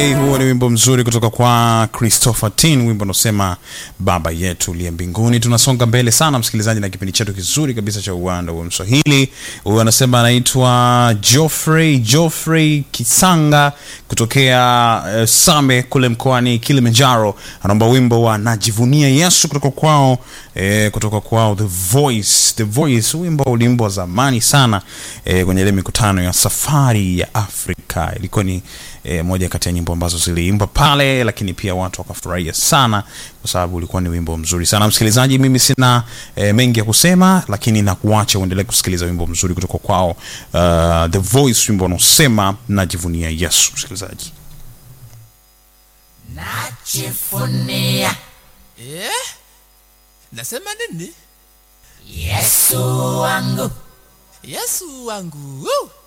Hey, huo ni wimbo mzuri kutoka kwa Christopher Tin, wimbo unaosema baba yetu uliye mbinguni. Tunasonga mbele sana msikilizaji, na kipindi chetu kizuri kabisa cha uwanda wa Mswahili. Huyo anasema anaitwa Geoffrey Geoffrey Kisanga kutokea uh, Same kule mkoani Kilimanjaro, anaomba wimbo wa najivunia Yesu kutoka kwao eh, kutoka kwao The Voice. The Voice, wimbo uliimbwa zamani sana eh, kwenye ile mikutano ya safari ya Afrika. Ilikuwa ni eh, moja kati ya nyimbo ambazo ziliimba pale, lakini pia watu wakafurahia sana kwa sababu ulikuwa ni wimbo mzuri sana. Msikilizaji, mimi sina eh, mengi ya kusema, lakini nakuacha uendelee kusikiliza wimbo mzuri kutoka kwao uh, The Voice, wimbo unaosema najivunia Yesu. Msikilizaji, najivunia Eh? Nasema nini? Yesu wangu Yesu wangu. Woo!